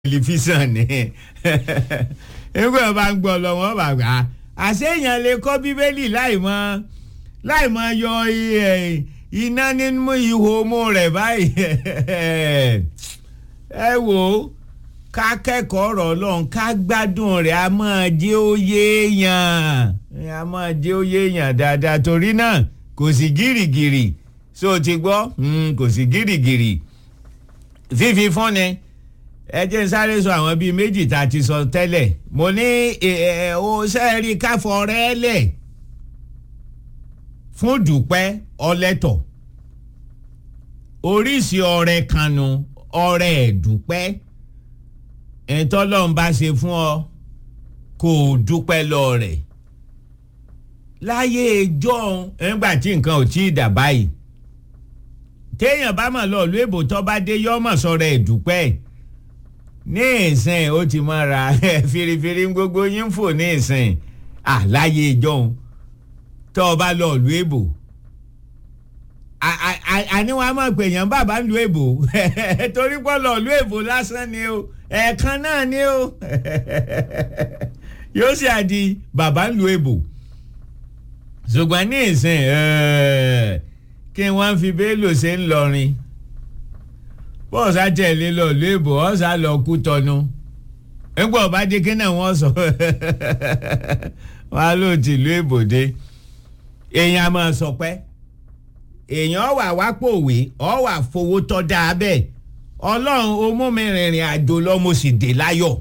tẹlifíṣàn ni nígbà bá ń gbọ́ lọ wọ́n bá gbà á àṣeyàn lè kọ́ bíbélì láì mọ láì mọ yọ iná nínú ihò mú rẹ̀ báyìí ẹ wò ó ká kẹ́kọ̀ọ́ ọ̀rọ̀ ọlọ́run ká gbádùn rẹ̀ a máa jẹ́ ó yéèyàn a máa jẹ́ ó yéèyàn dáadáa torí náà kò sí gírígírí so ti gbọ́ kò sí gírígírí fífi fúnni ẹ jẹ́ n sáré sọ àwọn bíi méjì tá a ti sọ tẹ́lẹ̀ mo ní o sẹ́ẹ̀rí káfọ́ rẹ́ lẹ̀ fún dùpẹ́ ọlẹ́tọ̀ oríṣi ọrẹ kanu ọrẹ ẹ̀dùpẹ́ ẹ̀ńtọ́lọ́n bá ṣe fún ọ kò dúpẹ́ lọ rẹ̀ láyé ìjọ́un nígbà tí nǹkan ò tí ì dà báyìí téèyàn bá mọ̀ lọ́ọ́ lóòbò tó bá dé yọ́mọ̀ sọ̀rọ̀ ẹ̀dùpẹ́ ní ìsìn ó ti mọ́ ra firifiri gbogbo yín fò ní ìsìn àláyé ìjọ́un tó o bá lọ́ọ́ lóòbò àní wọn a máa pè yàn bàbá ń lu èbò torí pọ́ lọ́ọ́ lu èbò lásán ni o ẹ̀ẹ̀kan náà ni o yóò ṣe àdí bàbá ń lu èbò ṣùgbọ́n ní ìsìn kí wọ́n fi bélò ṣe ń lọrin bọ́ọ̀sá tẹ̀lé lọ lu èbò ọ̀sá lọ kú tọnu nígbà ọba dé kí náà wọ́n sọ wọn á lò tí lu èbò dé èèyàn á máa sọ pé èèyàn wà wá pòwé ọ wà fowó tọ́ da bẹ́ẹ̀ ọlọ́run ó mú mi rìnrìn àjò lọ mo sì dé láyọ̀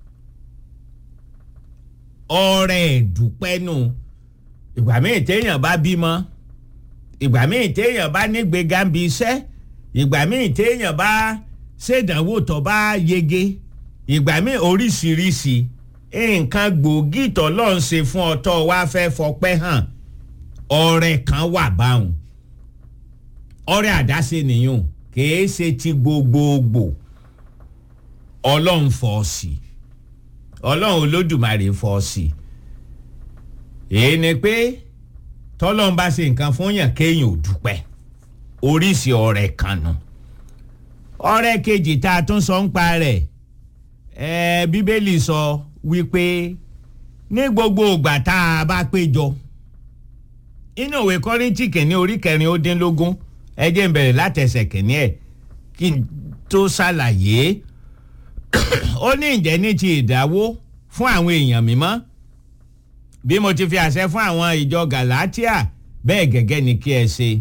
ọrẹ ìdúpẹ́ nù ìgbà míì téèyàn bá bímọ ìgbà míì téèyàn bá nígbéga ń bi iṣẹ́ ìgbà míì téèyàn bá ṣèdánwò tó bá yege ìgbà míì oríṣiríṣi nǹkan gbòógì tó lọ́n ṣe fún ọ tó wá fẹ́ fọpẹ́ hàn ọrẹ kan wà báwọn ọrẹ àdáṣe nìyẹn kìí ṣe ti gbogbogbò ọlọ́run fọ́ sí ọlọ́run olódùmarè fọ́ sí èyí ni pé tọ́lọ́run bá ṣe nǹkan fún yàn kéèyàn ò dúpẹ́ oríṣi ọrẹ kan nu ọrẹ kejì tá a tún sọ ń pa rẹ̀ ẹ bíbélì sọ wípé ní gbogbo ìgbà tá a bá péjọ inú ìwé kọ́rìntì kìíní orí kẹrin ó dín lógún ẹ jẹ́ n bẹ̀rẹ̀ látẹsẹ̀ kìíní ẹ̀ kí n tó ṣàlàyé ó ní ìjẹ́ ní ti ìdáwó fún àwọn èèyàn mímọ́ bí mo ti fi àṣẹ fún àwọn ìjọ Galatia bẹ́ẹ̀ gẹ́gẹ́ ni kí ẹ ṣe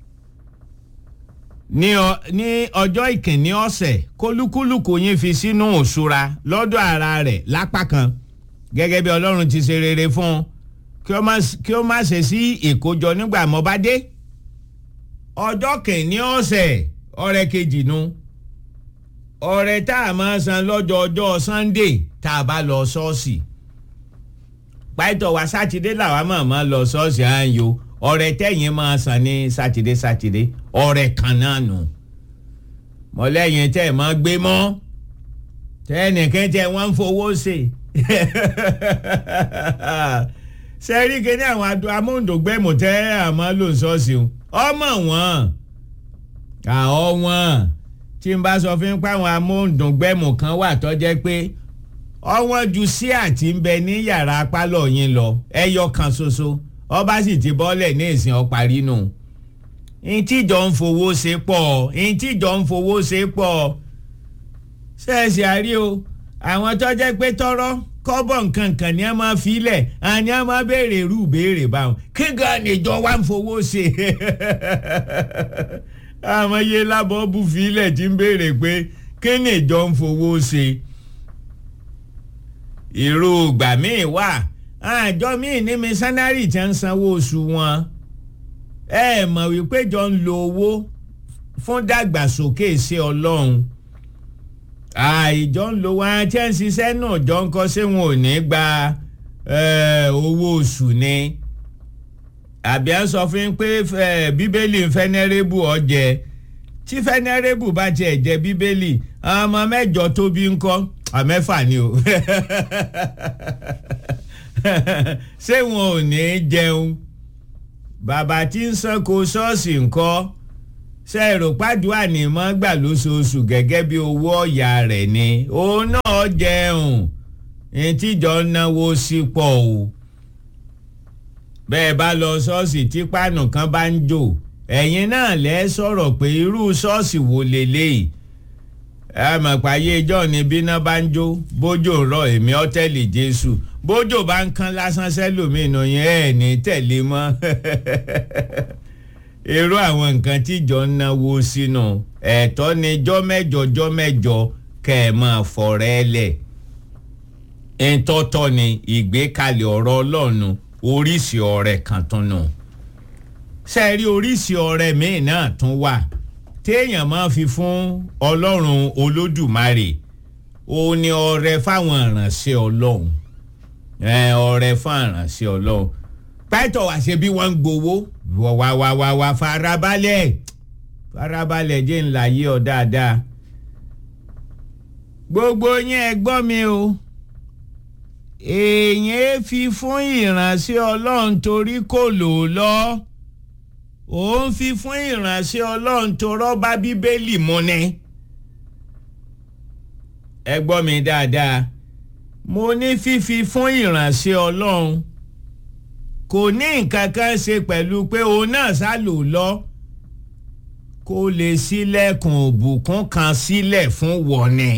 ní ọjọ́ ìkíní ọ̀sẹ̀ kólúkúlùkù yín fi sínú òṣùra lọ́dọ̀ ara rẹ̀ lápá kan gẹ́gẹ́ bí Ọlọ́run ti ṣe rere fún un kí ó má ṣe sí ìkójọ nígbà mo bá dé ọjọ́ kìíní ọ̀sẹ̀ ọrẹ kejì nu ọrẹ tá a máa san lọ́jọ́ ọjọ́ Sunday tá a bá lọ ṣọ́ọ̀ṣì pàtó wa sátidé làwa máa máa lọ ṣọ́ọ̀ṣì à ń yo ọrẹ tẹ̀yìn máa san ní sátidé sátidé ọrẹ kan náà nù mọ̀lẹ́yìn tẹ́ ẹ̀ máa gbé mọ́ tẹ́nìkan tẹ́ wọ́n ń fowó ṣe sẹ́rí kíní àwọn amóhùndógbẹ́mù tẹ́ àmọ́ lò ṣọ́ọ̀ṣì o ọmọ wọn àwọn wọn tí n bá sọ fún pé àwọn amóhùndùngbẹ́mù kan wà tó jẹ́ pé ọwọ́n ju sí àti ń bẹ ní yàrá pálọ̀ yín lọ ẹyọ kan ṣoṣo ọba sì ti bọ́lẹ̀ ní ìsìn ọparí nù ntíjọ ń fowó ṣe pọ̀ ntíjọ ń fowó ṣe pọ̀ ṣẹ́ẹ̀sì àrí o àwọn tó jẹ́ pé tọ́rọ́ kọ́bọ̀ nkankan ni a máa filẹ̀ àní a máa béèrè irú béèrè báwọn kí gan níjọ wa ń fowó ṣe àwọn iye lábọ́ bú filẹ̀ tí ń béèrè pé kí níjọ ń fowó ṣe irú ìgbà míì wà àjọ míì ní mísánárì tí ń sanwó oṣù wọn ẹ mọ̀ wípé jọ ń lo owó fún dàgbàsókè sí ọlọ́run àìjọ ń lo wọn tí ń ṣiṣẹ́ náà jọ ń kọ́ sí wọn ò ní gba owó oṣù ni àbí à ń sọ fún pé bíbélì fẹ́nẹ́rẹ́bù ọ̀jẹ̀ tí fẹ́nẹ́rẹ́bù bá tiẹ̀ jẹ́ bíbélì ọmọ mẹ́jọ tó bí ń kọ́ àmẹ́fà ni o ṣé wọn ò ní jẹun bàbá tí ń sanko ṣọ́ọ̀ṣì ńkọ́ ṣe èrò pàdúrà ní mọ́ gbà lóṣooṣù gẹ́gẹ́ bí owó ọ̀yà rẹ̀ ni òun náà jẹun ìtìjọ náwó sí pọ̀ o bẹ́ẹ̀ bá lọ ṣọ́ọ̀ṣì tí páànù kan bá ń jò ẹ̀yin náà lẹ́ sọ̀rọ̀ pé irú ṣọ́ọ̀ṣì wo leléyìí ẹ mọ̀ pàyé ìjọ ni bíná bá ń jó bójò rọ èmi ọ́tẹ́lì jésù bójò bá ń kán lásán sẹ́lòmínú yẹn ẹ̀ ní tẹ̀lé mọ́ irú àwọn nǹkan tíjọ ń náwó sínú ẹ̀tọ́ ni jọ́ mẹ́jọ jọ́ mẹ́jọ kẹ́ ẹ̀ máa fọ̀rẹ́ lẹ̀ ntọ́tọ́ ni ìgbékalẹ̀ ọ̀rọ̀ ọlọ́run oríṣi ọ̀rẹ́ kan tún nù sẹ́ẹ̀rí oríṣi ọ̀rẹ́ míì náà tún wà téèyàn máa fi fún ọlọ́run olódùmarè ó ní ọrẹ fáwọn ìránṣẹ́ ọlọ́run ọrẹ fún ìránṣẹ́ ọlọ́run pẹ́tọ̀ wá ṣe bí wọ́n ń gbowó wá wá wá wá farabalẹ̀ farabalẹ̀ jẹ́ ńlá yí ọ dáadáa gbogbo yín ẹ gbọ́ mi o èèyàn fi fún ìránṣẹ́ ọlọ́run torí kò lò ó lọ òun fi fún ìránṣẹ́ ọlọ́run tó rọ́bà bíbélì mu ni ẹ gbọ́ mi dáadáa mo ní fífi fún ìránṣẹ́ ọlọ́run kò ní nǹkan kan ṣe pẹ̀lú pé òun náà sá lò lọ kó lè ṣílẹ̀kùn òbùkún kan sílẹ̀ fún wọ̀ni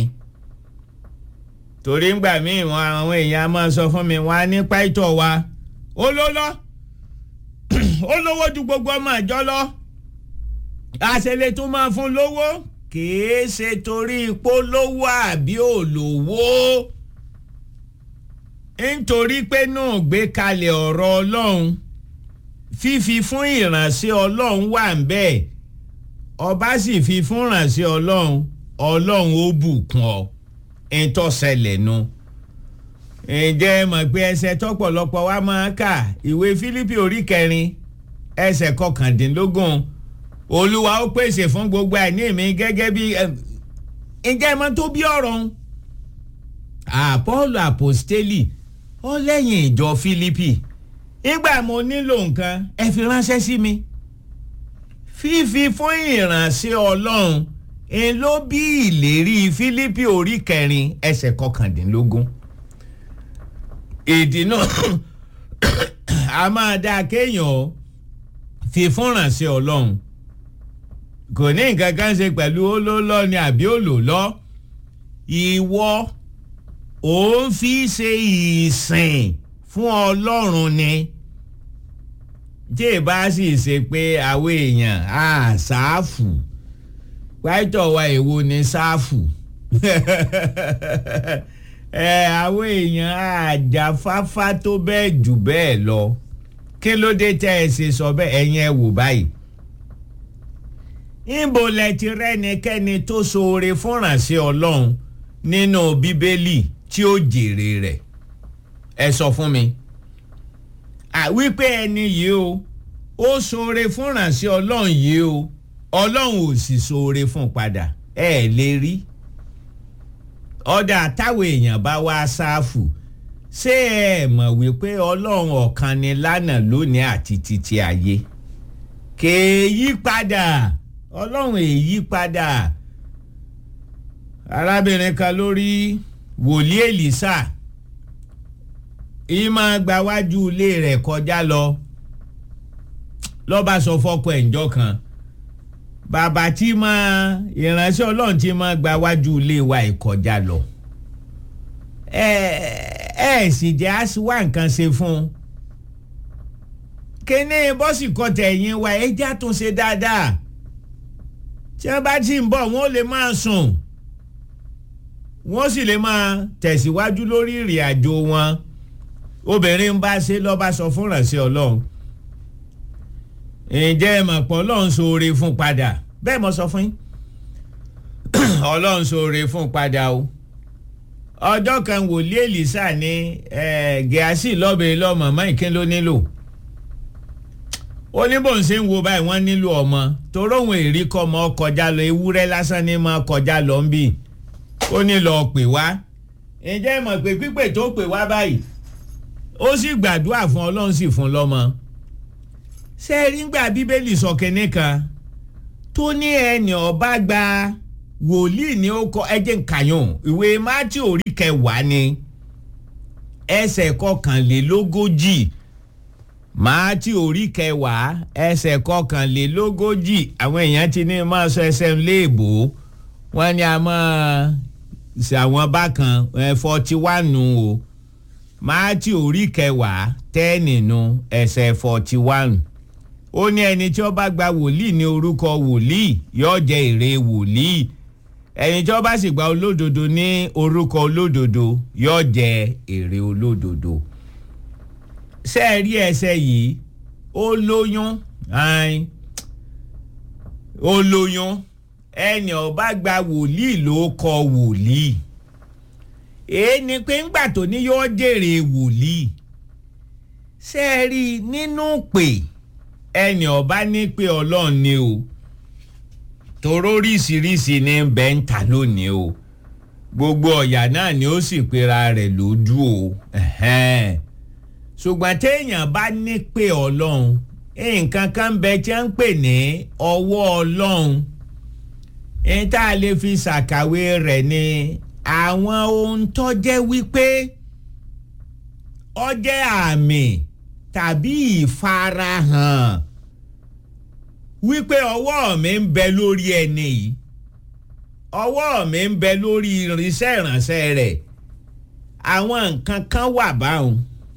torí ngbà míì wọn àwọn èèyàn máa sọ fún mi wọn á ní pàìtọ́ wa ó ló lọ ó lówó ju gbogbo ọmọ ìjọ lọ àṣẹlẹ tó máa fún lówó kìí ṣe torí ipò lówó àbí òlówó nítorí pé náà gbé kalẹ̀ ọ̀rọ̀ ọlọ́run fífi fún ìránṣẹ́ ọlọ́run wà ń bẹ́ẹ̀ ọba sì fi fún ìránṣẹ́ ọlọ́run ọlọ́run ó bùkún ọ ntọ́sẹ̀lẹ̀ nu ǹjẹ́ mọ̀ pé ẹsẹ̀ tọ́pọ̀lọpọ̀ wa máa kà ìwé Fílípì orí kẹrin ẹsẹ̀ kọkàndínlógún olúwa ó pèsè fún gbogbo àìní mi gẹ́gẹ́ bí ǹjẹ́ mọ̀ tó bí ọ̀rọ̀ ń àpọ́ọ̀lù àpòstélì ó lẹ́yìn ìjọ Fílípì nígbà mo nílò nǹkan ẹ fi ránṣẹ́ sí mi fífi fún ìránṣẹ́ ọlọ́run ń ló bí ìlérí Fílípì orí kẹrin ẹsẹ̀ kọkàndínlógún ìdí náà a máa dáa kéèyàn fi fúnránṣẹ́ ọlọ́run kò ní nǹkan kan ṣe pẹ̀lú olólọ́ ni àbí olólọ́ ìwọ ò ń fi ṣe ìsìn fún ọlọ́run ni tí ì bá sì ṣe pé àwọn èèyàn á ṣáàfù pàtó wa èwo ni ṣáàfù ẹ àwọn èèyàn àjàfáfá tó bẹ́ẹ̀ jù bẹ́ẹ̀ lọ kí ló dé tẹ́ ẹ ṣe sọ bẹ́ẹ̀ ẹ̀yin ẹ wò báyìí níbo lẹ ti rẹ́nikẹ́ni tó ṣoore fúnránṣẹ́ ọlọ́run nínú bíbélì tí ó jèrè rẹ̀ ẹ sọ fún mi àwípé ẹni yìí o ó ṣoore fúnránṣẹ́ ọlọ́run yìí o ọlọ́run ò sì ṣoore fún padà ẹ lè rí ọ̀dà táwọn èèyàn bá wá ṣáfù ṣé ẹ mọ̀ wípé ọlọ́run ọ̀kan ni lánàá lónìí àti títí ayé kèéyí padà ọlọ́run èyí padà arábìnrin kan lórí wòlíì èlísà ìmọ̀ gbawájú ilé rẹ̀ kọjá lọ lọ́ba sọ fọ́kọ ẹ̀ ńjọ́ kan bàbá tí máa ìránṣẹ́ ọlọ́run tí máa gbawájú ilé wa ìkọjá lọ ẹ ẹ sì jẹ́ wá nǹkan ṣe fún un kíní bọ́sì kọtẹ̀ ẹ̀yìn wa ẹja tún ṣe dáadáa tí wọ́n bá ti ń bọ̀ wọ́n lè máa sùn wọ́n sì lè máa tẹ̀síwájú lórí ìrìn àjò wọn obìnrin ń bá ṣe lọ́ba sọ fún ìránṣẹ́ ọlọ́run ǹjẹ́ ẹ mọ̀ pé ọlọ́run ṣoore fún padà bẹ́ẹ̀ mo sọ fún yín ọlọ́run ṣoore fún padà o ọjọ́ kan wòlíì èlìsà ní gẹ̀ásì lọ́bẹ̀ẹ́ lọ́mọ mọ́ ìkín ló nílò ó ní bóun ṣe ń wo báyìí wọ́n nílò ọmọ torí òun èrí kọ́ ọmọ kọjá lọ ewúrẹ́ lásán ní máa kọjá lọ ń bì ó ní lọ́ọ́ pè wá ǹjẹ́ ẹ mọ̀ pé pípè tó pè wá báyìí ó sì gbàdúrà fún ọlọ́run sì fún lọ́mọ ṣé ẹ rí gbà bíbélì sọ kínní kan tó ní ẹnì ọba gba wòlíì ní ó kọ ẹjẹ nkàyàn ìwé mátí orí kẹwàá ni ẹsẹ̀ kọkànlélógójì mátí orí kẹwàá ẹsẹ̀ kọkànlélógójì àwọn èèyàn ti ní máa sọ ẹsẹ̀ léèbó wọ́n ní a máa ṣe àwọn bákan forty one nù o mátí orí kẹwàá tẹ́ẹ̀nì nù ẹsẹ̀ forty one ó ní ẹni tí ó bá gba wòlíì ní orúkọ wòlíì yóò jẹ èrè wòlíì ẹni tí ó bá sì gba olódodo ní orúkọ olódodo yóò jẹ èrè olódodo ṣé ẹ rí ẹsẹ̀ yìí ó lóyún ó lóyún ẹni ó bá gba wòlíì ló kọ wòlíì èé ni pé ńgbà tó ní yóò jèrè wòlíì ṣé ẹ rí nínú pè ẹni ọba ní pé ọlọ́run ni o toró oríṣiríṣi ní bẹ́ńtà lónìí o gbogbo ọ̀yà náà ni ó sì pera rẹ̀ lójú o ṣùgbọ́n téèyàn bá ní pé ọlọ́run nǹkan kan ń bẹ tí wọ́n ń pè ní ọwọ́ ọlọ́run ní tá a lè fi ṣàkàwé rẹ̀ ni àwọn ohun tó jẹ́ wípé ó jẹ́ àmì tàbí ìfarahàn wípé ọwọ́ mi ń bẹ lórí ẹni yìí ọwọ́ mi ń bẹ lórí irinṣẹ́ ìránṣẹ́ rẹ̀ àwọn nǹkan kan wà báwọn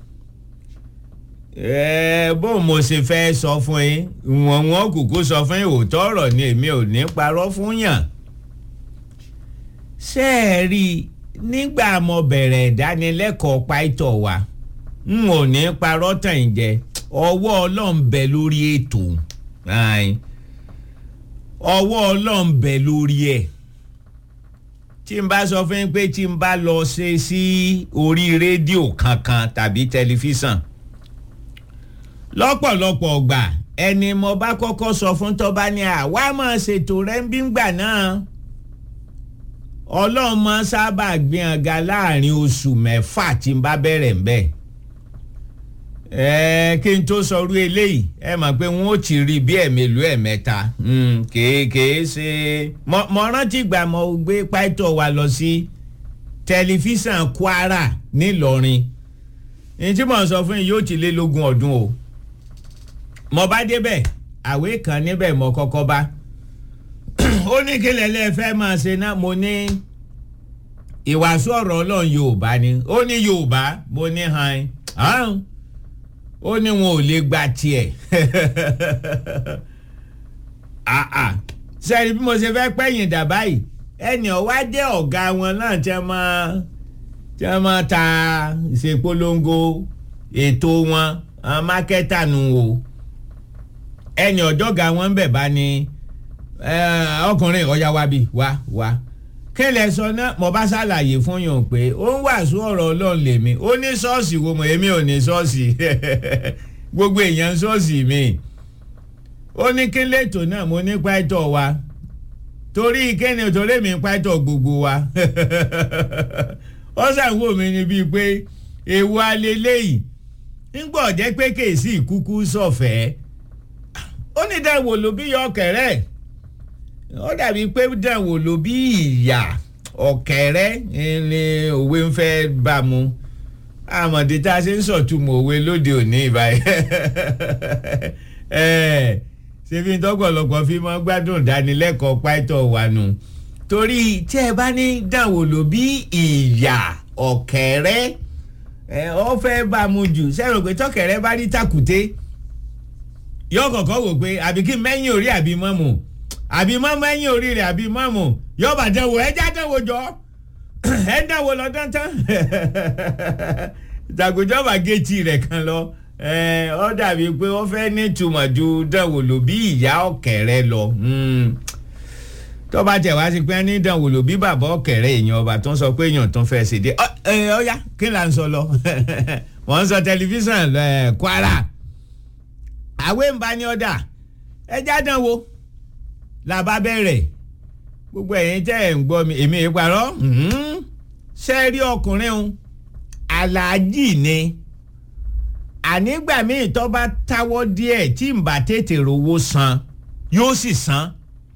bó mo ṣe fẹ́ sọ fún yín wọ́n wọ́n kúkú sọ fún yín òótọ́ ọ̀rọ̀ ni èmi ò ní parọ́ fún yàn ṣé ẹ rí i nígbà mo bẹ̀rẹ̀ ìdánilẹ́kọ̀ọ́ pàìtọ̀ wa n ò ní parọ́ tàn yín jẹ ọwọ́ ọlọ́run bẹ lórí ètò ọwọ́ ọlọ́run bẹ lórí ẹ̀ tí n bá sọ fún yín pé tí n bá lọ ṣe sí orí rédíò kankan tàbí tẹlifíṣàn lọ́pọ̀lọpọ̀ ọgbà ẹni mo bá kọ́kọ́ sọ fún tọ́ba ni àwa máa ṣètò rẹ̀ ń bí ngbà náà ọlọ́run máa sábà gbìyànjú láàrin oṣù mẹ́fà tí n bá bẹ̀rẹ̀ ń bẹ́ẹ̀ ẹ kí n tó sọrú eléyìí ẹ mọ̀ pé wọ́n ó ti rí bí ẹ̀mélòó ẹ̀mẹ́ta kèé ṣe mo rántí gbà mo gbé pàìtọ́ wa lọ sí tẹlifíṣàn Kwara nílọrin ní tí mo sọ fún yín yóò ti lé lógún ọdún o mo bá débẹ̀ àwé kan níbẹ̀ mo kọ́kọ́ bá ó ní kí lẹ́lẹ́ fẹ́ máa ṣe náà mo ní ìwàásù ọ̀rọ̀ ọlọ́run Yorùbá ni ó ní Yorùbá mo ní hàn án ó ní wọn ò lè gba tiẹ̀ sẹ́ni bí mo ṣe fẹ́ pẹ́yìn dà báyìí ẹnì ọ̀wá jẹ́ ọ̀gá wọn náà tí wọ́n máa tí wọ́n máa ta ìṣèpolongo ètò wọn mákẹ́tà nù o ẹnì ọ̀jọ̀gá wọn bẹ̀ bá ní ọkùnrin ọ̀yá wa bí wá wá kílẹ̀ sọ náà mo bá ṣàlàyé fún yàn pé ó ń wàásù ọ̀rọ̀ ọlọ́run lèmi ó ní ṣọ́ọ̀ṣì wo mọ̀ èmi ò ní ṣọ́ọ̀ṣì gbogbo èèyàn ṣọ́ọ̀ṣì mi ó ní kí lẹ́tọ̀ náà mo ní pàtó wa torí kíni torí mi pàtó gbogbo wa ó ṣàwò mi ni bíi pé èwo alẹ́lẹ́yìí ńgbọ́ jẹ́ pé kèsì ìkúkú sọ̀fẹ́ ó ní dáwọ́ ló bí yọ ọkẹ̀rẹ́ ó dàbí pé dànwò ló bí ìyà ọ̀kẹ́rẹ́ ni òwe ń fẹ́ bá mu àmọ̀dé tá a ṣe ń sọ̀túnmọ̀ òwe lóde òní ìbáyìí ṣèbí tọ́pọ̀lọpọ̀ fi mọ́ gbádùn ìdánilẹ́kọ̀ọ́ pàìtọ́ wà nù torí tí ẹ bá ní dànwò ló bí ìyà ọ̀kẹ́rẹ́ ọ fẹ́ bá mu jù sẹ́rò pé tọ́kẹ́rẹ́ bá rí tàkùté yóò kọ̀kọ́ wò pé àbí kí mẹ́yìn orí àbí mọ́mù àbí mọ́mọ́ ẹ̀yìn orí rẹ̀ àbí mọ́mù yọba dánwò ẹja dánwò jọ ẹ dánwò lọ dántán ìtàgùjọba géètì rẹ̀ kan lọ ọ dàbí pé wọ́n fẹ́ ní ìtumọ̀ ju dánwò lò bí ìyá ọ̀kẹ́rẹ́ lọ tọ́ba tẹ̀ wá sí pé ní dánwò lò bí bàbá ọ̀kẹ́rẹ́ èèyàn ọba tó ń sọ pé èèyàn tó ń fẹ́ ṣèdè ọ̀ya kí là ń sọ lọ wọ́n ń sọ tẹlifíṣàn Kwara àwé ń bá ní ọ̀dà ẹja dánwò la bá bẹ̀rẹ̀ gbogbo ẹ̀yin tẹ́ ẹ̀ ń gbọ́ mi èmi ì parọ́ ṣe rí ọkùnrin un aláàjì ni ànígbà míì tó bá táwọ́ díẹ̀ tí n bá tètè rówó san yóò sì san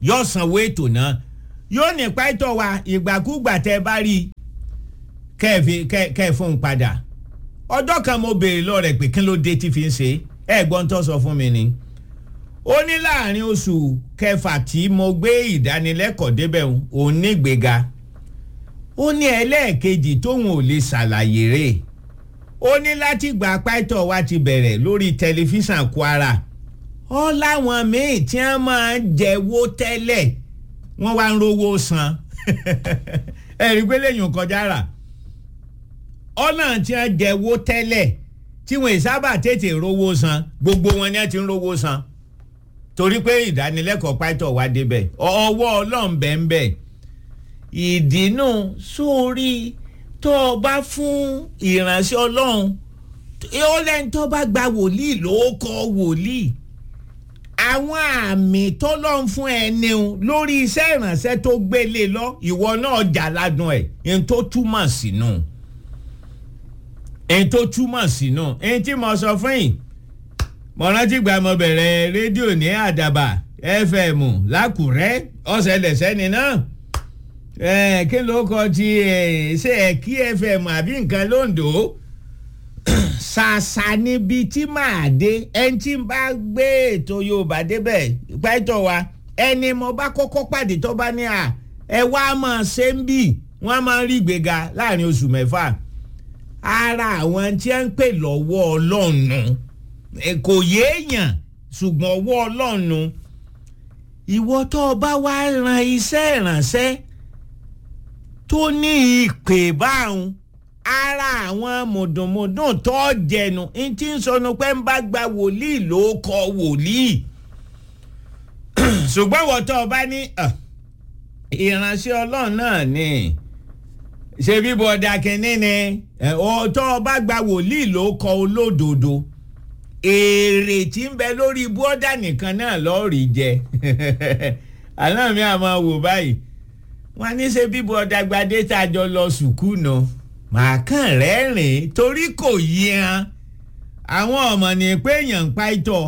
yóò sanwó ètò náà yóò ní pàtó wa ìgbàkúgbà tẹ bá rí kẹ́ ẹ fún un padà ọjọ́ kan mo béèrè lọ rẹ̀ pé kí ló dé tí fi ń ṣe ẹ gbọ́n tó sọ fún mi ni ó ní láàrin oṣù kẹfà tí mo gbé ìdánilẹ́kọ̀ọ́ débẹ̀ òun nígbéga ó ní ẹlẹ́ẹ̀kejì tóun ò lè ṣàlàyé rẹ̀ ó ní láti gba pàtó wa ti bẹ̀rẹ̀ lórí tẹlifíṣàn Kwara ó láwọn míì tí wọ́n máa ń jẹ́wọ́ tẹ́lẹ̀ wọ́n wá ń rówó san ẹ̀rí pé lẹ́yìn kọjá rà ọ̀nà tí wọ́n jẹ́wọ́ tẹ́lẹ̀ tí wọ́n sábà tètè rówó san gbogbo wọn ni wọ́n ti ń rówó san torí pé ìdánilẹ́kọ̀ọ́ pàtó wa débẹ̀ ọwọ́ ọlọ́run bẹ́ẹ̀ ń bẹ́ẹ̀ ìdínú sórí tó o bá fún ìránṣẹ́ ọlọ́run ó lẹ́ni tó bá gba wòlíì ló kọ́ wòlíì àwọn àmì tọ́lọ́run fún ẹni lórí iṣẹ́ ìránṣẹ́ tó gbélé lọ ìwọ náà jà ládùn ẹ̀ ẹni tó túmọ̀ sínú ẹni tó túmọ̀ sínú ẹni tí mo sọ fún yìí mo rántí gba mo bẹ̀rẹ̀ rédíò ní àdàbà fm lákùrẹ́ ọ̀sẹ̀ lẹ̀sẹ̀ni náà kí ló kọ ti ṣe ẹ̀kí fm àbí nǹkan lóńdó ṣàṣà níbi tí màá dé ẹni tí n bá gbé ètò yorùbá débẹ̀ pẹ́tọ̀ wa ẹni mo bá kọ́kọ́ pàdé tó bá ní à ẹ wá máa ṣe ń bì wọ́n máa ń rí ìgbéga láàrin oṣù mẹ́fà ara àwọn tí wọ́n ń pè lọ́wọ́ ọlọ́run kò yéèyàn ṣùgbọ́n ọwọ́ ọlọ́run ìwọ tó o bá wá ran iṣẹ́ ìrànṣẹ́ tó ní ìpè báwọn ara àwọn mùdùnmùdùn tó jẹnu n tí ń sọnù pé ń bá gba wòlíì ló kọ wòlíì ṣùgbọ́n ìwọ tó o bá ní ìránṣẹ́ ọlọ́run náà ni ṣe bíbọ ọ̀dà kìíní ni tó o bá gba wòlíì ló kọ olódodo èrè tí ń bẹ lórí bọ́dà nìkan náà lọ́ọ̀rì jẹ àná mi àmọ́ wò báyìí wọ́n ní ṣe bíbọ ọ̀dàgbàdé tá a jọ lọ sùkúù náà màá kàn rẹ́rìn torí kò yí han àwọn ọmọ ní pé èèyàn ń pa ìtọ̀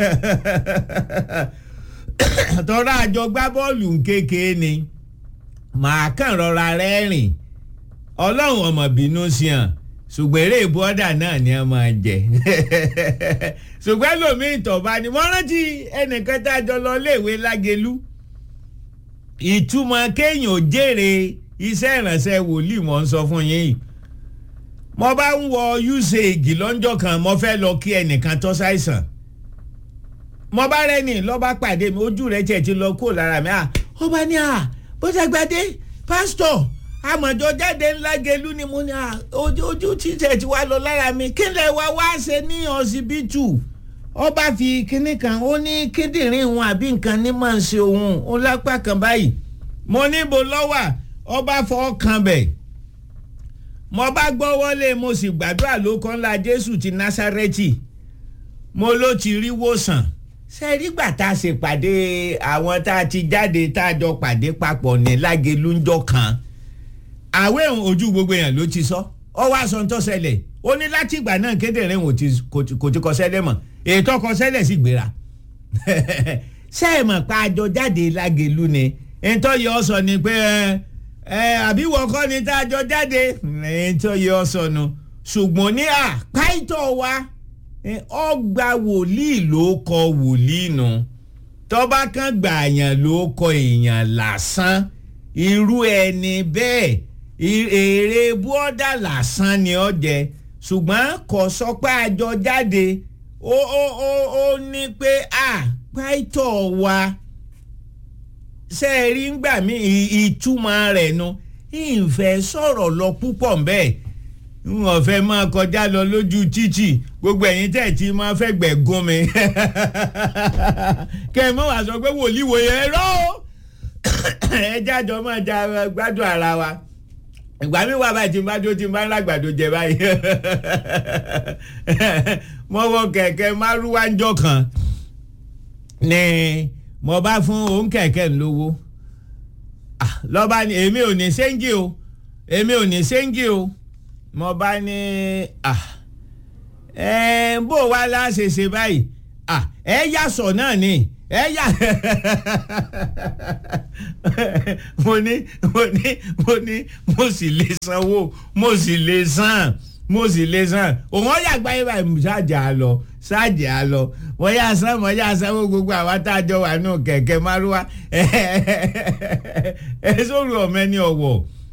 tọ́ra àjọ gbá bọ́ọ̀lù kékeré ni màá kàn rọra rẹ́rìn ọlọ́run ọmọ bínú sí hàn ṣùgbọ́n eré bọ́dà náà ni a máa jẹ ṣùgbọ́n lómi ìtọ̀ba ni wọ́n rántí ẹnìkan tá a jọ lọ léèwé lágelu ìtumọ̀ kéèyàn ò jèrè iṣẹ́ ìrànṣẹ́ wòlíì mọ̀ ń sọ fún yín mo bá ń wọ usage lọ́njọ́ kan mo fẹ́ lọ kí ẹnìkan tó ṣàìsàn mo bá rẹ́ni lọ́ba pàdé mi ojú rẹ̀ tiẹ̀ ti lọ kó lára mi ó bá ní à bó ṣàgbàdé pásítọ̀ àmọ̀jọ jáde ńlá gelu ni mo ní à ojú títẹ̀ ti wá lọ lára mi kí lè wá wá ṣe ní ọsibítù ó bá fi kinní kan ó ní kíndìnrín òun àbí nǹkan ní máa ń ṣe òun ó lápá kan báyìí mo níbo lọ́wà ó bá fọ́ kan bẹ̀ mo bá gbọ́ wọlé mo sì gbàdúrà lóko ńlá jésù ti násárẹ́tì mo ló ti rí wòsàn ṣe rí gbà tá a ṣe pàdé àwọn tá a ti jáde tá a jọ pàdé papọ̀ ní lágelúńjọ́ kan àwẹ̀ ojú gbogbo èèyàn ló ti sọ ọ wá sọ tó ṣẹlẹ̀ ó ní láti ìgbà náà kédèrè kò ti kọ sẹ́lẹ̀ mọ̀ ètò ọkọ sẹ́lẹ̀ sì gbéra ṣé ẹ mọ̀ pa àjọ jáde lágelú ni ètò yìí ọ sọ ni pé ẹ àbí wọ́n kọ́ ni tá a jọ jáde ètò yìí ọ sọ nu ṣùgbọ́n ní àpáìtọ̀ wa ọgbà wòlíì ló kọ wòlíì nu tọ́ba kan gbà yàn ló kọ èèyàn lásán irú ẹni bẹ́ẹ̀ èrè bọ́dà lásán ni ọ jẹ ṣùgbọ́n kò sọ pé àjọ jáde ó ó ó ó ní pé à pàìtọ̀ wa ṣe é rí ngbà mí ìtumọ̀ rẹ̀ nu ìfẹ́ sọ̀rọ̀ lọ púpọ̀ bẹ́ẹ̀ wọn fẹ́ máa kọjá lọ lójú títì gbogbo ẹ̀yin tẹ̀ tí máa fẹ́ gbẹ̀ gún mi kẹ́ ẹ mọ̀ wá sọ pé wòlíì wòye ẹ̀rọ ẹ jájọ máa ja gbádùn ara wa ìgbà mi wà báyìí tí n bá dó tí n bá ń lágbàdo jẹ báyìí mo wọ kẹ̀kẹ́ márúwájọ́ kan ni mo bá fún òun kẹ̀kẹ́ lówó lọ́ba ni èmi ò ní sẹ́ńgì o èmi ò ní sẹ́ńgì o mo bá ní bó wa la ṣe ṣe báyìí ẹ yàsọ̀ náà ni ẹ yà mo ní mo ní mo ní mo sì lè sanwó mo sì lè san mo sì lè san òun ọ̀yà gbáyé báyìí ṣáàjà á lọ ṣáàjà á lọ wọ́n yà san wọ́n yà sanwó gbogbo àwa tá a jọ wà nù kẹ̀kẹ́ márúwá ẹ sórí ọ̀mẹ́ni ọ̀wọ̀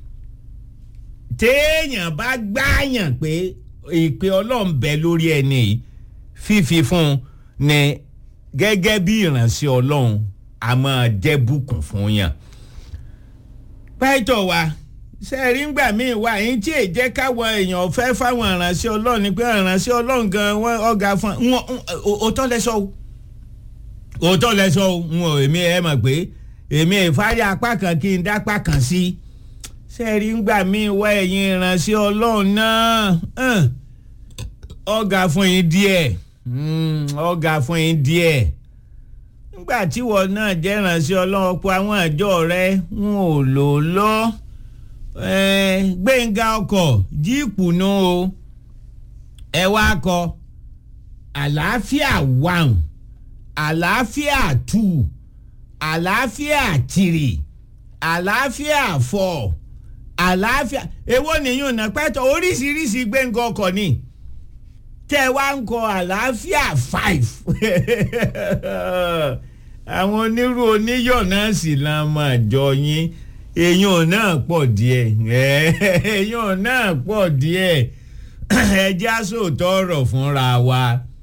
téèyàn bá gbáàyàn pé ìpè ọlọ́run bẹ lórí ẹni yìí fífi fún un ní gẹ́gẹ́ bí ìránṣẹ́ ọlọ́run a máa jẹ́ bùkún fún yàn. pẹ́ẹ́tọ̀ wa sẹ́ẹ̀rí ńgbà míì wá yín tí èyí jẹ́ káwọn èèyàn fẹ́ fáwọn ìránṣẹ́ ọlọ́run ni pé ìránṣẹ́ ọlọ́run gan wọ́n ọ̀gá fún wọn òótọ́ lẹ́sọ̀ o òótọ́ lẹ́sọ̀ o n ò èmi ẹ̀ mọ̀ pé èmi ìfárí apá kan kí n dápá kan sí sẹ́ẹ̀rí ńgbà míì wá ẹ̀yin ìránṣẹ́ ọlọ́run náà ọ̀gá fún yín díẹ̀ ọ̀gá fún yín díẹ̀ nígbà tí wọn náà jẹ́ ìránṣẹ́ ọlọ́run pé àwọn àjọ rẹ wọn ò lò lọ gbẹ̀ngà ọkọ̀ jíìpù nù o ẹ wá kọ àlàáfíà one àlàáfíà two àlàáfíà three àlàáfíà four àlàáfíà èwo nìyún náà pẹ́tọ́ oríṣiríṣi gbẹ̀ngà ọkọ̀ ni tẹ́ wá ń kọ àlàáfíà five àwọn onírú oníyọ̀ náà sì la máa jọ yín èèyàn náà pọ̀ díẹ̀ èèyàn náà pọ̀ díẹ̀ ẹjẹ́ àsòótọ́ ọ̀rọ̀ fúnra wa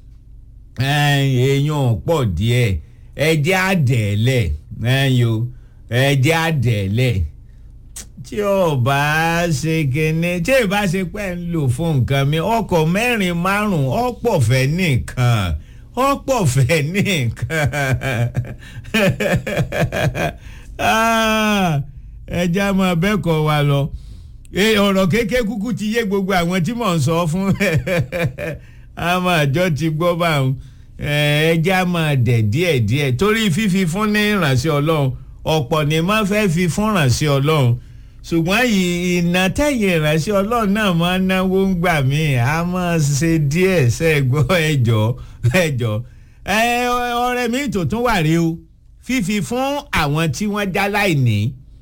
èèyàn pọ̀ díẹ̀ ẹjẹ́ àdẹ̀ẹ́lẹ̀ ẹ̀yọ́ ẹjẹ́ àdẹ̀ẹ́lẹ̀ tí ò bá ṣe kíní tí ì bá ṣe pẹ́ ń lò fún nǹkan mi ọkọ̀ mẹ́rin márùn-ún ọ̀pọ̀ fẹ́ nìkan ọ̀pọ̀ fẹ́ nìkan ẹja máa bẹ́kọ̀ wa lọ ọ̀rọ̀ kéèké kúkú ti yé gbogbo àwọn tí mò ń sọ fún àwọn àjọ ti gbọ́ báwọn ẹja máa dẹ̀ díẹ̀díẹ̀ torí fífi fún ní ìrànṣẹ́ ọlọ́run ọ̀pọ̀ ni máa fẹ́ fi fún ìrànṣẹ́ ọlọ́run ṣùgbọ́n ìnà tẹ̀yìn ìránṣẹ́ ọlọ́run náà máa ń náwó ń gbà mí a máa ṣe díẹ̀ ṣẹ́gbọ́ ẹjọ́ ẹjọ́ ọ̀rẹ́ mi tó tún wà rí o fífi fún àwọn tí wọ́n já láìní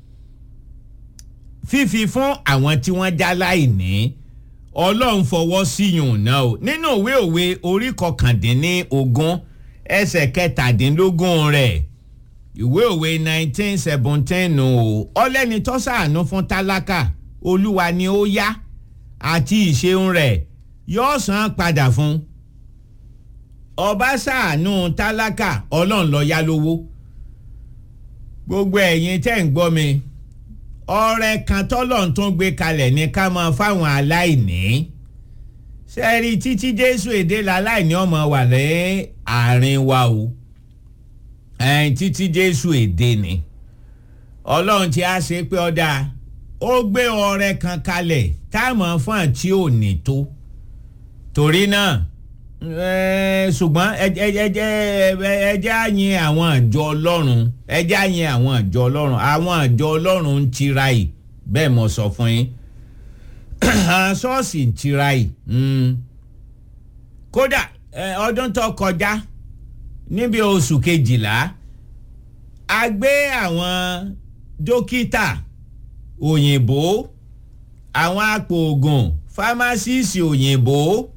fífi fún àwọn tí wọ́n já láìní ọlọ́run fọwọ́ síyùn náà o nínú òwe òwe orí kọkàndínní ogún ẹsẹ̀ kẹtàdínlógún rẹ̀ ìwé òwe nineteen seventeen o ọlẹ́ni tó ṣàánú fún tálákà olúwa ni ó yá àti ìṣeun rẹ̀ yóò san padà fún ọba ṣàánú tálákà ọlọ́run ló yá lówó gbogbo ẹ̀yin tẹ́ ń gbọ́ mi ọrẹ kan tọ́lọ́run tó ń gbé kalẹ̀ ní ká máa fáwọn aláìní sẹ́ẹ̀rì títí jésù èdè láláìní ọmọ wà ní àárín wa o ẹ̀yìn títí jésù èdè ni ọlọ́run ti á ṣe pé ọ̀dà ó gbé ọrẹ kan kalẹ̀ táwọn fún àti òní tó torí náà ṣùgbọ́n ẹjẹ́ á yin àwọn àjọ ọlọ́run ẹjẹ́ á yin àwọn àjọ ọlọ́run àwọn àjọ ọlọ́run ń tira yìí bẹ́ẹ̀ mo sọ fún yín ṣọ́ọ̀ṣì ń tira yìí kódà ọdún tó kọjá níbi oṣù kejìlá a gbé àwọn dókítà òyìnbó àwọn apòògùn fámásìsì òyìnbó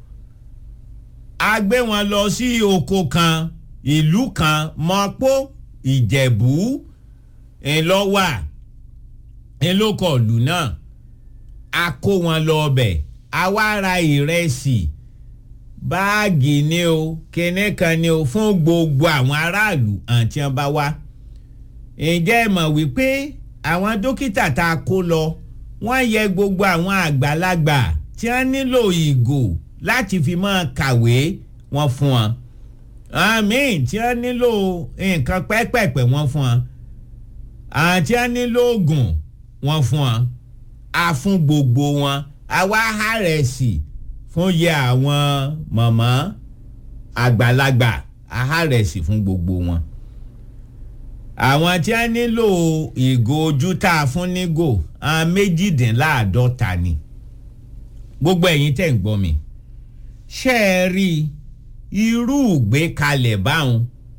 a gbé wọn lọ sí oko kan ìlú kan mọ́pó ìjẹ̀bú ńlọ́wà ńlọ́kọ̀ọ̀lù náà a kó wọn lọ ọbẹ̀ a wá ra ìrẹsì báàgì ni o kinní kan ni o fún gbogbo àwọn aráàlú àti wọn bá wá ǹjẹ́ ẹ mọ̀ wípé àwọn dókítà tá a kó lọ wọ́n yẹ gbogbo àwọn àgbàlagbà tí wọ́n nílò ìgò láti fi máa kàwé wọn fún wọn àmì tí wọ́n nílò nǹkan pẹ́pẹ̀pẹ̀ wọn fún wọn àti wọ́n nílò oògùn wọn fún wọn a fún gbogbo wọn àwa àhárẹ̀sì fún yẹ àwọn mọ̀mọ́ àgbàlagbà àhárẹ̀sì fún gbogbo wọn àwọn tí wọ́n nílò ìgò ojú tá a fún nígò àwọn méjìdínláàádọ́ta ni gbogbo ẹ̀yin tẹ̀ ń gbọ́ mi ṣé ẹ rí irú ìgbékalẹ̀ báwọn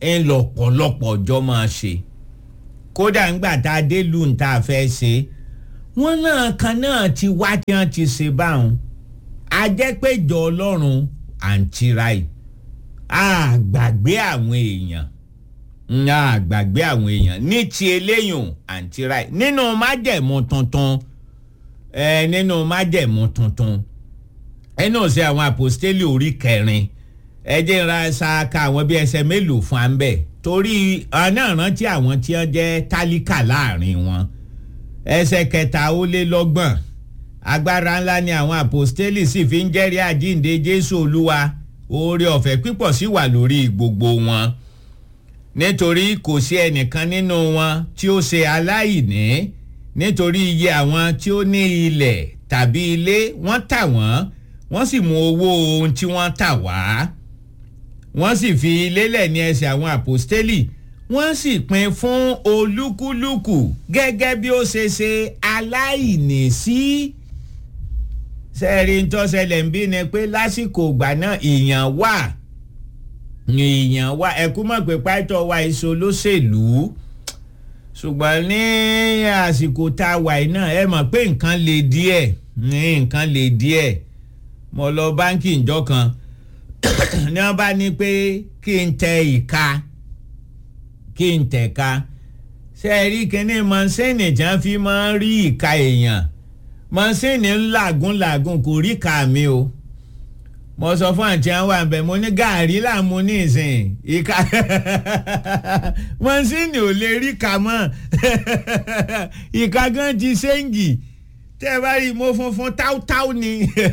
ń lọ́pọ̀lọpọ̀ ọjọ́ máa ṣe kódà ńgbà tá a dé lù ń tá a fẹ́ ṣe wọ́n náà kan náà ti wá tí wọ́n ti ṣe báwọn a jẹ́ pé ìjọ ọlọ́run àǹtíráì a gbàgbé àwọn èèyàn a gbàgbé àwọn èèyàn ní ti eléyìn àǹtíráì nínú májẹ̀mú tuntun ẹ nínú májẹ̀mú tuntun ẹ náà ṣe àwọn àpòstélì orí kẹrin ẹ jẹ́ ra ṣáàkà àwọn bíi ẹsẹ̀ mélòó fún ambẹ̀ torí náà rántí àwọn tí wọ́n jẹ́ tálíkà láàrin wọn ẹsẹ̀ kẹta ó lé lọ́gbọ̀n agbára ńlá ni àwọn àpòstélì sì fi ń jẹ́rìí àjíǹde jésù olúwa oore ọ̀fẹ́ pípọ̀ sí wà lórí gbogbo wọn nítorí kò sí ẹnìkan nínú wọn tí ó ṣe aláìní nítorí iye àwọn tí ó ní ilẹ̀ tàbí ilé wọ́n tà wọ́n wọ́n sì mú owó ohun tí wọ́n tà wá wọ́n sì fi lélẹ̀ ní ẹsẹ̀ àwọn àpòstélì wọ́n sì pín fún olúkúlùkù gẹ́gẹ́ bí ó ṣe ṣe aláìní sí. sẹ́ẹ̀rì ń tọ́sẹ̀lẹ̀ ń bí ni pé lásìkò ìgbà náà ìyàn wà ìyàn wà ẹ̀kú mọ̀ pé pàtó wa èso lóṣèlú ṣùgbọ́n ní àsìkò tá a wà náà ẹ mọ̀ pé nǹkan le díẹ̀ ní nǹkan le díẹ̀ mo lọ báńkì ìjọ kan ní wọ́n bá ní pé kí n tẹ ìka kí n tẹ̀ka ṣe é rí kíní mọ́sẹ́nì tí wọ́n fi máa ń rí ìka èèyàn mọ́sẹ́nì ńlágùn làgùn kò rí ìka mi o mo sọ fún àǹtí àwọn àbẹ̀ mo ní gàárì làmú ní ìsìn ìka mọ́sẹ́nì ò lè rí ìka mọ́ ìka gan ti ṣéǹgì tẹ́ ẹ bá rí mo funfun táútáú ni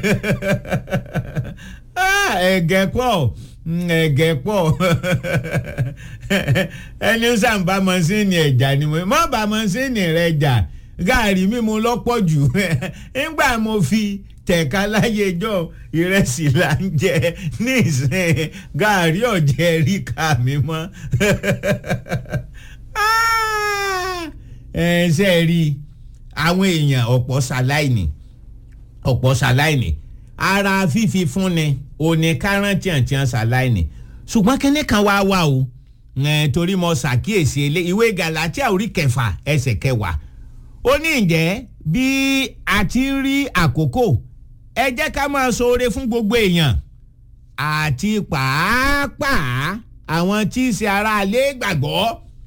ẹ̀gẹ́ pọ̀ ẹ̀gẹ́ pọ̀ ẹni sàǹbà mọ́sínì ẹ̀jà ni mo mọ́ bá mọ́sínì rẹ̀ jà gaari mímu lọ́pọ̀ jù nígbà mo fi tẹ̀ka láyé jọ ìrẹsì là ń jẹ ní ìsìn gaari ọ̀jẹ̀ rí ká mi mọ́ ẹ ṣe rí àwọn èèyàn ọ̀pọ̀ ṣaláìní ọ̀pọ̀ ṣaláìní ara fífi fúnni òní káràntì àti ṣaláìní ṣùgbọ́n kíní kan wá wà o torí mo ṣàkíyèsí ilé ìwé Gàlátíà orí kẹfà ẹsẹ̀ kẹwàá ó ní ǹjẹ́ bí a ti ń rí àkókò ẹ jẹ́ ká máa ṣoore fún gbogbo èèyàn àti pàápàá àwọn tí í ṣe aráalé gbàgbọ́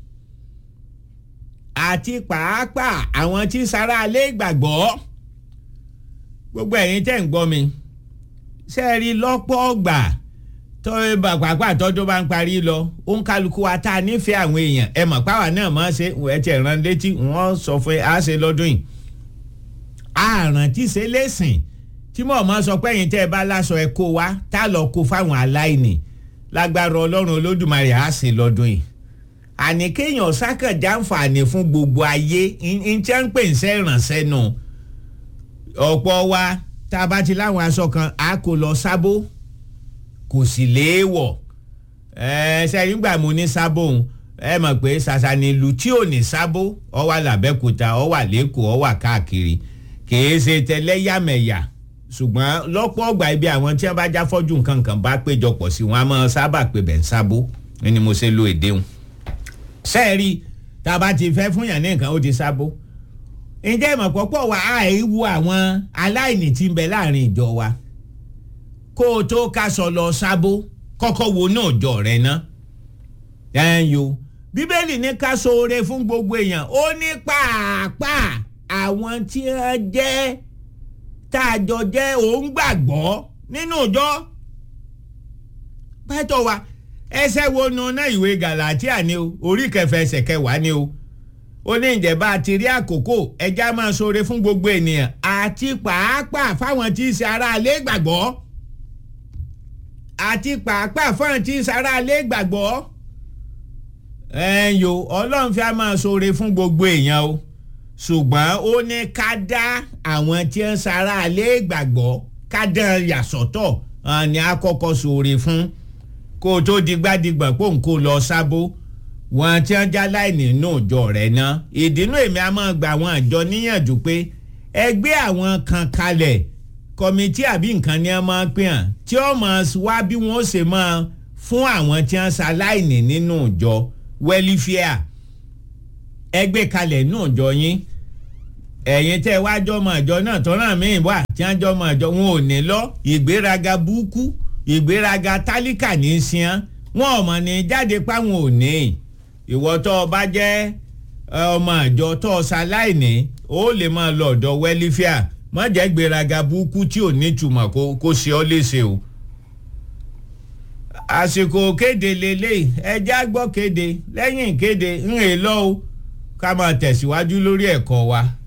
àti pàápàá àwọn tí í ṣe aráalé gbàgbọ́ gbogbo ẹ̀yin tẹ́ ń gbọ́ mi ṣe é rí lọ́pọ̀ ọgbà tọ́wé pàápàá tọ́jú bá ń parí lọ ó ń kálukú wa tá a nífẹ̀ẹ́ àwọn èèyàn ẹ mọ̀ páwa náà máa ṣe ẹ tiẹ̀ rán létí wọ́n sọ fún ẹ á ṣe lọ́dún yìí àrùn tí ṣe lẹ́sìn tí mo máa sọ pé ẹ̀yin tẹ́ ẹ bá láṣọ ẹ kó wa tá a lọ kó fáwọn aláìní lágbára ọlọ́run olódùmarè á ṣe lọ́dún yìí àní kéèyàn sákànjá àǹfààní fún gbogbo ayé ń tẹ́ ń pè ń sẹ́ ìrànṣẹ́ nù ọ̀pọ̀ wa tá a bá ti láwọn aṣọ kan a kò lọ sábó kò sì léèwọ̀ ẹ ṣe nígbà mo ní sábó òun ẹ mọ̀ pé ṣàṣà ni ìlú tí ò ní sábó ọ wà làbẹ́kúta ọ wà lẹ́kọ̀ọ́ ọ wà káàkiri kìí ṣe tẹlẹ́yàmẹ̀yà ṣùgbọ́n lọ́pọ̀ ọgbà ibi àwọn tí wọ́n bá já fọ́jú nǹkan kan bá péjọpọ̀ sí wọn a máa sábà pé bẹ̀ ń sábó ni mo ṣe lo èdè wọn. sẹ́ẹ̀rì tá a bá ti fẹ́ fún yàn ní nǹkan ó ti sábó ǹjẹ́ ìmọ̀ pọ̀pọ̀ wa àìwú àwọn aláìní tí ń bẹ láàrin ìjọ wa kó o tó kaṣọ lọ sábó kọ́kọ́ wo náà jọ rẹ ná. ẹ̀yìn o bíbélì ní ká ṣoore fún gbogbo èèyàn ó ní pàápàá àwọn tí wọ́n jẹ́ tá a jọ jẹ́ òun gbàgbọ́ nínú ìjọ. pẹ́tọ̀ wa ẹsẹ̀ wo nu náà ìwé Gàlátíà ni o orí kẹfẹ́ ẹsẹ̀ kẹwàá ni o ó ní ìjẹ̀bá àti rí àkókò ẹja máa ṣoore fún gbogbo ènìyàn àti pàápàá fáwọn tí í ṣe aráalé gbàgbọ́ àti pàápàá fáwọn tí í ṣe aráalé gbàgbọ́ ẹ̀yìn o ọlọ́run fi á máa ṣoore fún gbogbo èèyàn o ṣùgbọ́n ó ní ká dá àwọn tí ń ṣe aráalé gbàgbọ́ ká dán yàsọ́tọ̀ ni a kọ́kọ́ ṣoore fún kó o tó digbádìgbà pò ń kó lọ sábó wọn tí wọn já láìní inú ìjọ rẹ ná ìdínú èmi a máa gba àwọn àjọ níyànjú pé ẹgbẹ́ àwọn kan kalẹ̀ kọ́mítì àbí nǹkan ni wọ́n máa pè hàn tí wọ́n máa wá bí wọ́n ṣe máa fún àwọn tí wọ́n ṣaláìní nínú ìjọ wẹ́lífíà ẹgbẹ́ kalẹ̀ nínú ìjọ yín ẹ̀yin tẹ́ wá jọmọ ìjọ náà tọ́nà míì wà tí wọ́n jọmọ ìjọ wọn ò ní lọ ìgbéraga búkú ìgbéraga tálíkà ní í sìn wọn ò mọ̀ ní jáde páwọn ò ní ìwọ tó o bá jẹ́ ọmọ ìjọ tó o ṣaláìní ó lè máa lọ ọ̀dọ̀ wẹ́lífíà má jẹ́ gbéraga búkú tí ò ní túmọ̀ kó ṣe ọ́ léṣe o àsìkò kéde lélẹ̀ ẹjẹ́ àgbọ̀ kéde lẹ́yìn kéde ń rè lọ́wọ́ ká máa tẹ̀síwájú lórí ẹ̀kọ́ wa.